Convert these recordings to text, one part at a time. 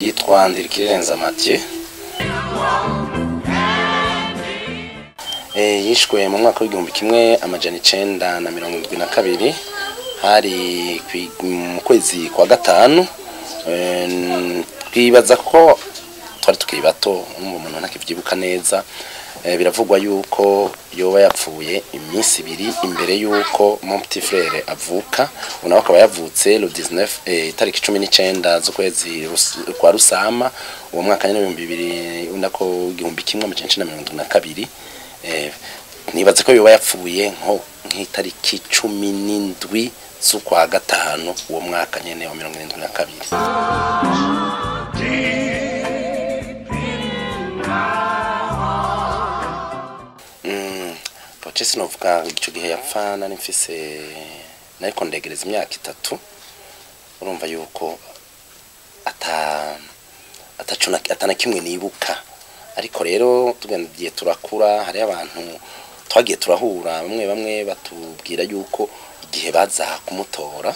yitwa Ndirikirenza Mathieu Eh, yishwe mu mwaka w'igihumbi kimwe amajana icenda na mirongo indwi na kabiri hari kwi- mu kwezi kwa gatanu Eh, twibaza ko twari tukiri bato n'uwo muntu ntakivyibuka neza Eh, biravugwa yuko yoba yapfuye iminsi ibiri imbere yuko mon petit frère avuka ubu nawe akaba yavutse le 19 eh, itariki cumi n'icenda z'ukwezi Rus- kwa rusama uwo mwaka nyene w'ibihumbi bibiri unako igihumbi kimwe amajana icenda na mirongo indwi na kabiri Eh, nibaze ko yoba yapfuye nko nk'itariki cumi n'indwi z'ukwa gatanu uwo mwaka nyene wa mirongo irindwi na kabiri Mm, Poche sinovuga ico gihe yapfa nari mfise nariko ndegereza imyaka itatu urumva yuko ata ataco na- atana kimwe nibuka ariko rero tugendiye turakura hari abantu twagiye turahura bamwe bamwe batubwira yuko igihe baza kumutora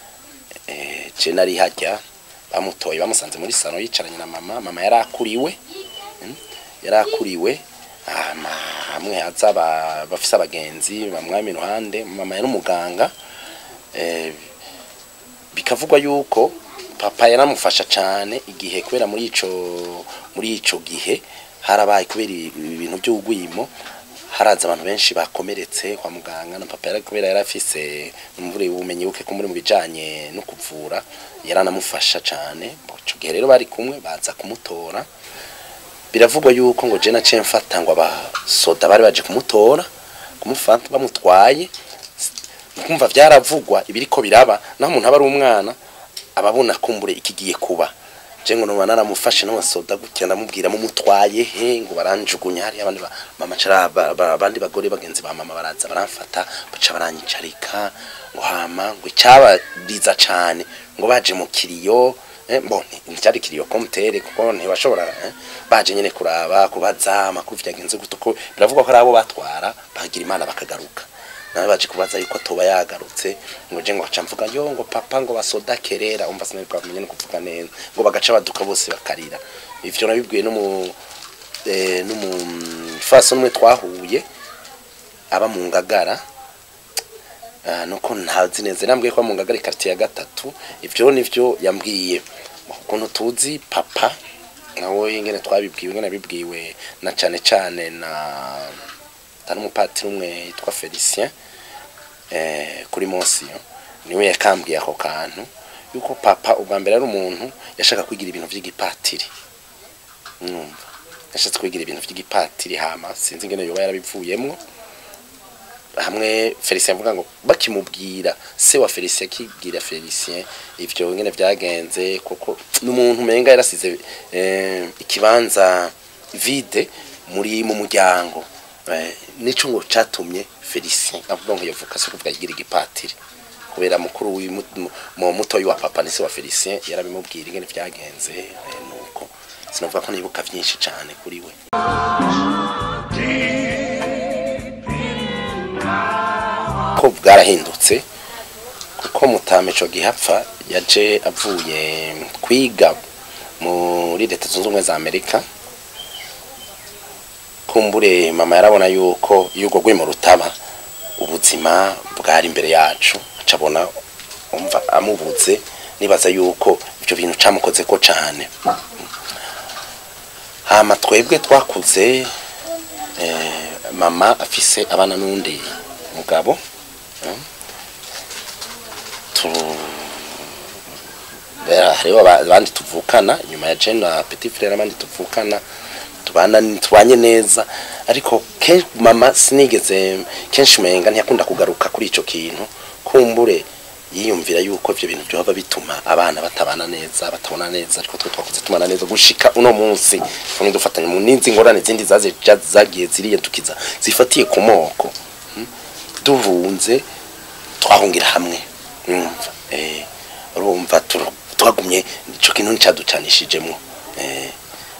eh, je nari hajya bamutoye bamusanze muri sano yicaranye na mama mama yari akuriwe mm, yari akuriwe hama hamwe haza aba- bafise abagenzi bamwami iruhande mama yari umuganga eh, bikavugwa yuko papa yaramufasha cyane igihe kubera muri ico muri ico gihe harabaye kubera ibintu by'ugwimo haraza abantu benshi bakomeretse kwa muganga na papa yari kubera yari afise umvure ubumenyi buke ko muri mu bijanye no kuvura yaranamufasha cyane ico gihe rero bari kumwe baza kumutora biravugwa yuko ngo je naciye mfata ngo abasoda bari baje kumutora kumufata bamutwaye kumva vyaravugwa ibiriko biraba naho umuntu aba ari umwana ababona kumbure ikigiye kuba je ngo noba naramufashe n'abasoda gutya ndamubwira mumutwaye he ngo baranjugunya hari abandi ba- mama cara ba- ba- abandi bagore bagenzi ba mama baraza baramfata baca baranyicarika ngo hama ngo icyabariza cane ngo baje mu kiriyo eh, bon nticyari kiriyo komutere kuko ntibashobora eh, baje nyene kuraba kubaza amakuru vyagenze gute uko biravugwa ko ari abo batwara bagira imana bakagaruka nawe baje kubaza yuko atoba yagarutse ngo je ngo aca mvuga yo ngo papa ngo basoda kerera umva sinari kwamenye no kuvuga neza ngo bagaca baduka bose bakarira ivyo nabibwiye no mu eh, no mu faso numwe twahuye aba mu ngagara Ah, nuko ntazi neza nambwiye ko mu ngagara quartier ya gatatu ivyo nivyo yambwiye ukuntu tuzi papa nawe ingene twabibwiwe ingene bibwiwe na cane cane na tari umupatiri umwe yitwa Felicien eh, kuri Monsiyo niwe yakambwiye ako kantu yuko papa ubwa mbere ari umuntu yashaka kwigira ibintu vy'igipatiri mwumva yashatse kwigira ibintu vy'igipatiri hama sinzi ingene yoba yarabivuyemwo hamwe Felicien avuga ngo bakimubwira se wa Felicien akibwira Felicien ivyo ngene vyagenze kuko n'umuntu umenga yarasize eh, ikibanza vide muri mu muryango eh, nico ngo catumye Felicien avuga ngo yovuka se kuvuga yigira igipatiri kubera mukuru mu mutoyi wa papa nise wa Felicien yarabimubwira ingene vyagenze eh, nuko sinavuga ko nibuka vyinshi cane kuri we ko bwarahindutse kuko mutame ico gihapfa yaje avuye kwiga muri leta zunze ubumwe za amerika kumbure mama yarabona yuko iyo urwo rwimo rutaba ubuzima bwari imbere yacu acabona umva amubuze nibaza yuko ibyo bintu camukoze ko cane hama twebwe twakuze eh, mama afise abana n'undi mugabo eh, tu Bera, hariho aba- abandi tuvukana nyuma ya Jane na Petit Frere abandi tuvukana tubana tubanye neza ariko ke mama sinigeze kenshi umenga ntiyakunda kugaruka kuri ico kintu kumbure yiyumvira yuko ivyo bintu byoba bituma abana batabana neza batabona neza ariko twe twakuze tumana neza gushika uno munsi tumwe dufatanya mu ninzi ngorane zindi zaze zagiye ziriye tukiza zifatiye ku moko hmm? duhunze twahungira hamwe urumva eh urumva tur- twagumye ico kintu nticaducanishijemwo eh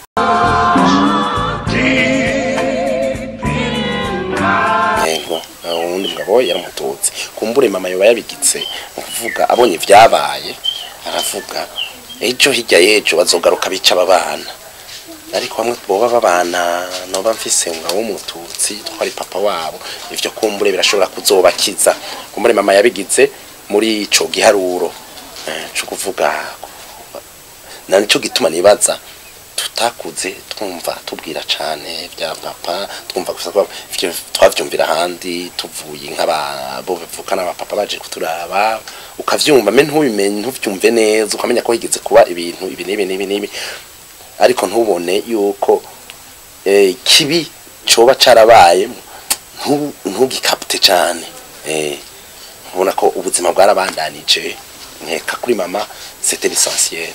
yego uwundi mugabo yaramututse kumbure mama yoba yabigitse mu kuvuga abonye vyabaye aravuga ejo hirya y'ejo bazogaruka bica aba bana ariko bamwe boba babana noba mfise umugabo w'umututsi twari papa wabo ivyo kumbure birashobora kuzobakiza kumbure mama yabigize muri ico giharuro eh, co kuvuga na nico gituma nibaza tutakuze twumva tubwira cane vya papa twumva gusa ko ivyo twavyumvira ahandi tuvuye nk'abo bivukana aba papa baje kuturaba ukavyumva me ntubimenye ntuvyumve neza ukamenya ko higeze kuba ibintu ibi n'ibi n'ibi n'ibi ariko ntubone yuko eh, kibi coba carabaye ntu- ntugikapte cane eh, ubona ko ubuzima bwarabandanije nkeka kuri mama c'était l'essentiel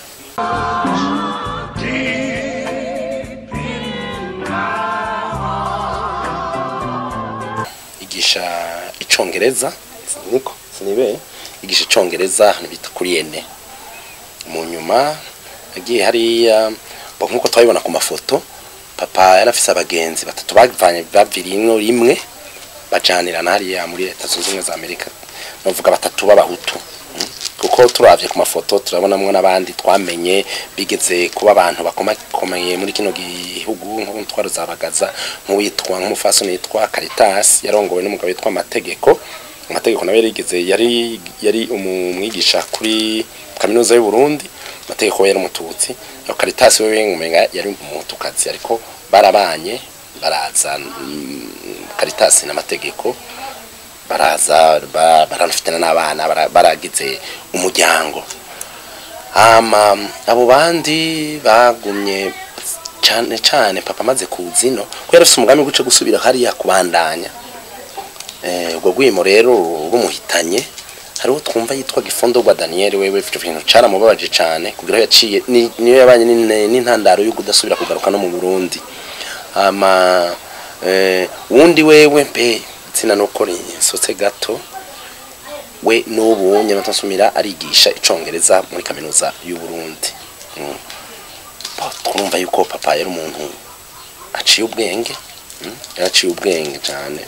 igisha icongereza niko sinibe igisha icongereza ahantu bita kuri ene mu nyuma agiye hariya bo nkuko twabibona ku mafoto papa yari afise abagenzi batatu bavanye bavirimwo rimwe bajanirana hariya muri leta zunze ubumwe za amerika novuga batatu b'abahutu mm. kuko turavye ku mafoto turabonamwo n'abandi twamenye bigeze kuba abantu bakomakomeye muri kino gihugu nko ntwaro zabagaza nk'uwitwa nk'umufasoni yitwa Caritas yarongowe n'umugabo witwa Amategeko Amategeko nawe yarigeze yari yari umwigisha kuri kaminuza y'u Burundi Amategeko we yari umututsi no Caritas wewe ngumenga yari umutukazi ariko barabanye baraza mm, Caritas n'amategeko baraza ba- baranafitana n'abana bara- baragize umuryango ama abo bandi bagumye cyane cyane papa amaze kuzino ko yari afite umugambi guce gusubira hariya kubandanya eh ubwo gwimo rero rumuhitanye hariho twumva yitwa Gifondo gwa Daniel wewe ivyo bintu caramubabaje cyane kugira yaciye ni- niyo yabanye n'in- n'intandaro yo kudasubira kugaruka no mu Burundi ama eh wundi wewe mbe tsina nuko nsotse gato we n'ubu nyamatosumira arigisha icongereza muri kaminuza y'u Burundi mm. Bo, twumva yuko papa yari umuntu aciye ubwenge mm? yaraciye ubwenge cyane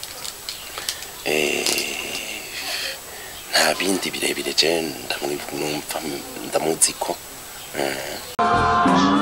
eh nta bindi birebire je ndamwumva ndamuzi ko eh.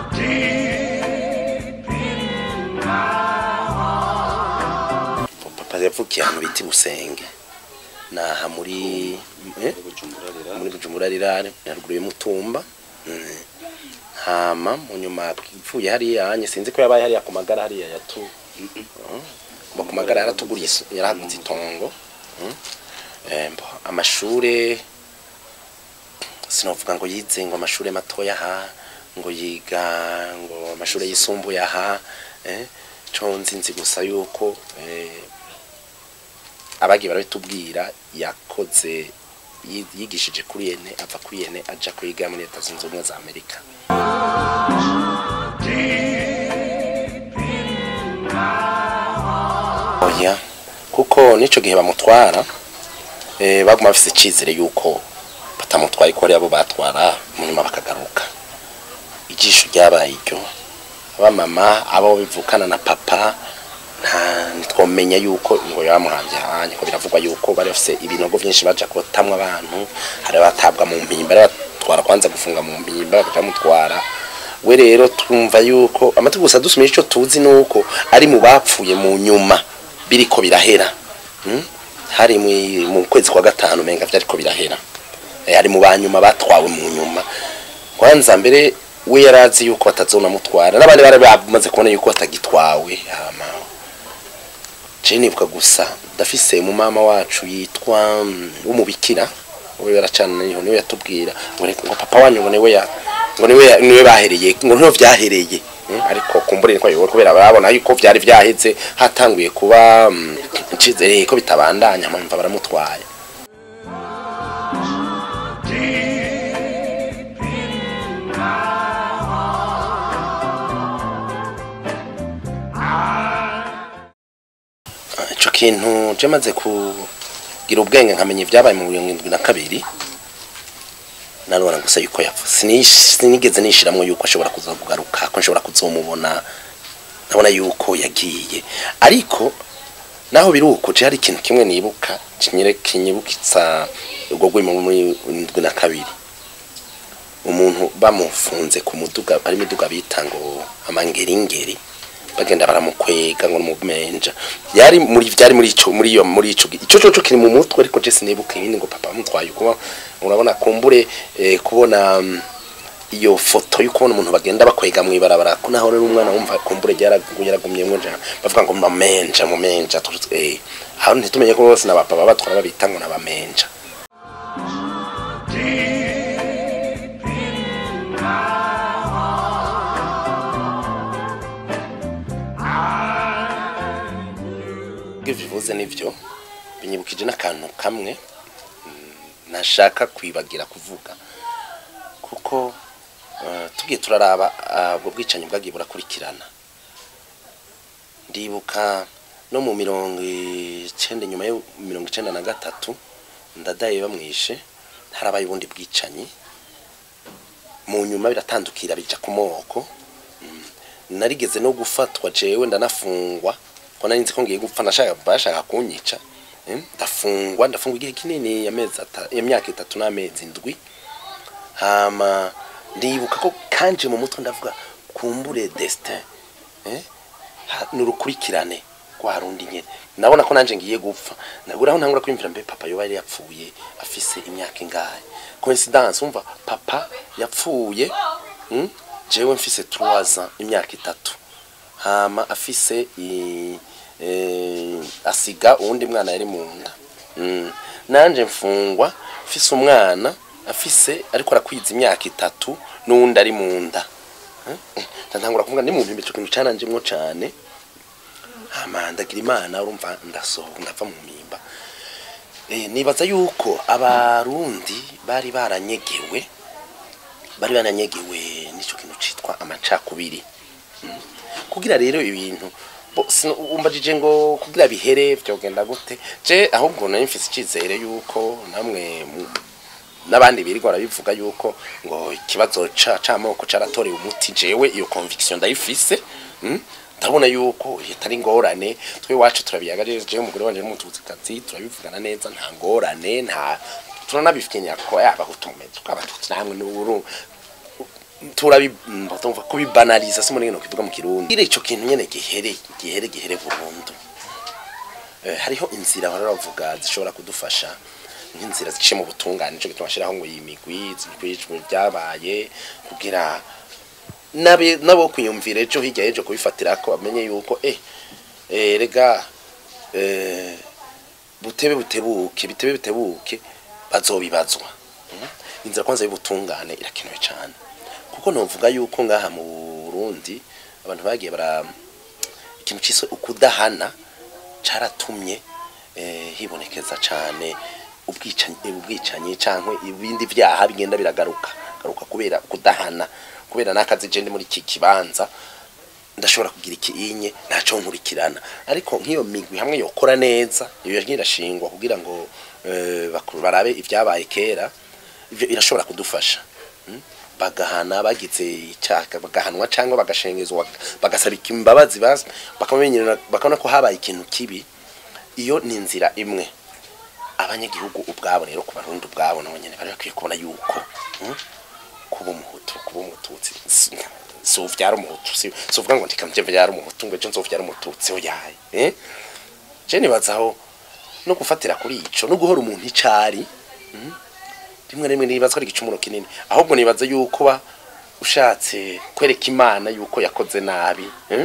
papa yavukiye ahantu bita busenge naha muri eh? muri bujumbura rirare haruguru y'umutumba Mm. hama mu nyuma ivuye hariya anye sinzi ko yabaye hariya ku magara hariya yatu mbo ku magara yaratuguriye isu- yaraguze itongo Mm. Eh, mbo amashure sinovuga ngo yize ngo amashure matoya aha ngo yiga ngo amashure yisumbuye aha eh, co nzi nzi gusa yuko eh, abagiye barabitubwira yakoze yi- yigishije kuri yene ava kuri yene aja kwiga muri leta zunze ubumwe za amerika oya kuko n'ico gihe bamutwara eh, baguma bafise icizere yuko batamutwaye ko abo batwara mu nyuma bakagaruka ijisho ryabaye iryo abamama abo bivukana na papa nta ntitwomenya yuko ngo yamuhambye hanye ko biravugwa yuko bari bafise ibinogo byinshi baja kotamwa abantu hari abatabwa mu mpimba hari abatwara kwanza gufunga mu mpimba bakaja mutwara we rero twumva yuko amatwi gusa dusumije ico tuzi nuko ari mu bapfuye mu nyuma biriko birahera hmm? hari mu- mu kwezi kwa gatanu menga vyariko birahera Eh, ari mu banyuma batwawe mu nyuma kwanza mbere we yarazi yuko batazonamutwara n'abandi bari bamaze kubona yuko batagitwawe hama je nibuka gusa ndafise mu mama wacu yitwa mm, w'umubikira we yaracana niho niwe yatubwira ngo reka- ngo papa wanyu ngo niwe ya ngo niwe ya- niwe bahereye ngo niho vyahereye Mm, ariko kumbure niko yobora kubera barabona yuko vyari vyaheze hatanguye kuba mm, icizere ko bitabandanya mpamva baramutwaye ico kintu je maze kugira ubwenge nkamenya ibyabaye mu mirongo indwi na kabiri narora gusa yuko yapfuye Sinish- sinigeze nishiramwo yuko ashobora kuza kugaruka ko nshobora kuzomubona ndabona yuko yagiye ariko naho biri uko je hari ikintu kimwe nibuka kinyere kinyibukitsa ubwo rwimo muri indwi na kabiri umuntu bamufunze ku muduga ari imiduga bita ngo amangeringeri bagenda baramukwega ngo numumenja yari muri byari muri ico muri iyo muri ico gi- ico cyo kiri mu mutwe ariko je sinibuka ibindi ngo papa mutwaye kuba urabona kumbure eh, kubona mm, iyo foto yo kubona umuntu bagenda bakwega mu ibarabara ko naho rero umwana wumva kumbure yaragumyemwo nja bavuga ngo mamenja mumenja turutse eh aho ntitumenye ko bose n'abapapa batwara babita ngo n'abamenja ibyo bivuze nivyo binyibukije n'akantu kamwe mm, nashaka kwibagira kuvuga kuko eh, tugiye turaraba ah, ubwo bwicanyi bwagiye burakurikirana ndibuka no mu mirongo icenda nyuma yo mirongo icenda na gatatu ndadaye bamwishe harabaye ubundi bwicanyi mu nyuma biratandukira bija ku moko Mm. narigeze no gufatwa jewe ndanafungwa ko nari nzi ko ngiye gupfa nashaka bashaka kunyica Eh, ndafungwa ndafungwa igihe kinini amezi ata- imyaka itatu n'amezi ndwi hama ndibuka ko kanje mu mutwe ndavuga kumbure destin eh ha- nurukurikirane kwa rundi nyene ndabona ko nanje ngiye gupfa nabura aho ntangura kwimvira mbe papa yoba yari yapfuye afise imyaka ingahe coincidence umva papa yapfuye mm? jewe mfise 3 ans imyaka itatu hama afise i, eh, asiga uwundi mwana yari mu nda mm. nanje mfungwa mfise umwana afise ariko arakwiza imyaka itatu n'uwundi ari mu nda Eh? ntangura kuvuga ndi mu mpimbi ico kintu cananjemwo cane hama ndagira imana urumva ndasohoka ndava mu mpimba Eh, nibaza yuko abarundi bari baranyegewe bari baranyegewe n'ico kintu citwa amacakubiri Mm. kugira rero ibintu bo- sino- umbajije ngo kugira bihere vyogenda gute je ahubwo nari mfise icizere yuko namwe mu- n'abandi birirwa barabivuga yuko ngo ikibazo ca camoko caratorewe umuti jewe iyo conviction ndayifise mm? ndabona yuko itari ngorane twe wacu turabiyaga jewe jewe umugore wanje n'umututsi turabivugana neza nta ngorane nta turanabifitinya ko yaba gutumeza tw'abatutsi namwe n'uburu turabi batumva kubibanaliza se muri kivuga mu kirundi ire ico kintu nyene gihere gihere gihere burundu Eh, hariho inzira bahora bavuga zishobora kudufasha nk'inzira ziciye mu butungane nico gituma bashiraho ngo iyi migwi zikwijwe byabaye kugira nabe nabo kwiyumvira ejo hirya y'ejo kubifatira ko bamenye yuko eh eh rega eh butebe butebuke bitebe bitebuke bazobibazwa Mm. inzira kwanza y'ubutungane irakenewe cyane kuko novuga yuko ngaha mu Burundi abantu bagiye bara ikintu cise ukudahana caratumye eh, hibonekeza cane ubwicanyi ubwicanyi cankwe ibindi vyaha bigenda biragaruka garuka kubera kudahana kubera nakazi je ndi muri iki kibanza ndashobora kugira ikiinye ntaco nkurikirana ariko nk'iyo migwi hamwe yokora neza iyo yagiye irashingwa kugira ngo eh, bakuru barabe ivyabaye kera ivyo irashobora kudufasha mm? bagahana bagize icaka bagahanwa cyangwa bagashengezwa bagasaba imbabazi basi bakamenyera bakabona ko habaye ikintu kibi iyo ni inzira imwe abanyagihugu ubwabo rero ku barundi ubwabo nabo nyene bari bakwiye kubona yuko mm? kuba umuhutu kuba umututsi si- si uvyara umuhutu si si uvuga ngo ndikamje vyara umuhutu ngo ejo nzovyara umututsi oyaye eh je nibazaho no gufatira kuri ico no guhora umuntu icari mm? rimwe rimwe nibaza ko ari igicumuro kinini ahubwo nibaza yuko ba ushatse kwereka imana yuko yakoze nabi eh?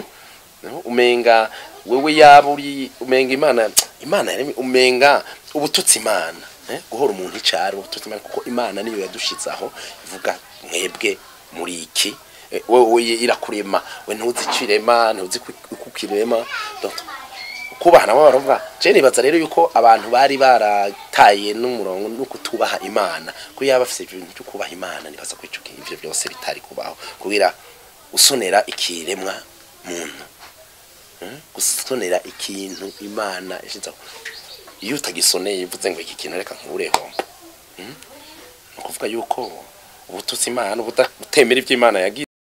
umenga wewe yaba uri umenga imana imana yaremye umenga ubututsi imana eh? guhora umuntu icari ubututsi imana kuko imana niyo yadushizaho ivuga mwebwe muri iki Eh, wewe irakurema we ntuzi icirema ntuzi kukirema donc kubaha nabo baravuga je nibaza rero yuko abantu bari barataye n'umurongo no kutubaha imana ko yaba afise ibintu cyo kubaha imana nibaza ko ico kintu ivyo byose bitari kubaho kugira usonera ikiremwa muntu Hmm? gusonera ikintu imana yashizeho iyo utagisoneye bivuze ngo iki kintu reka nkureho Hmm? ni ukuvuga yuko ubututsi imana ubutemera ivyo imana yagize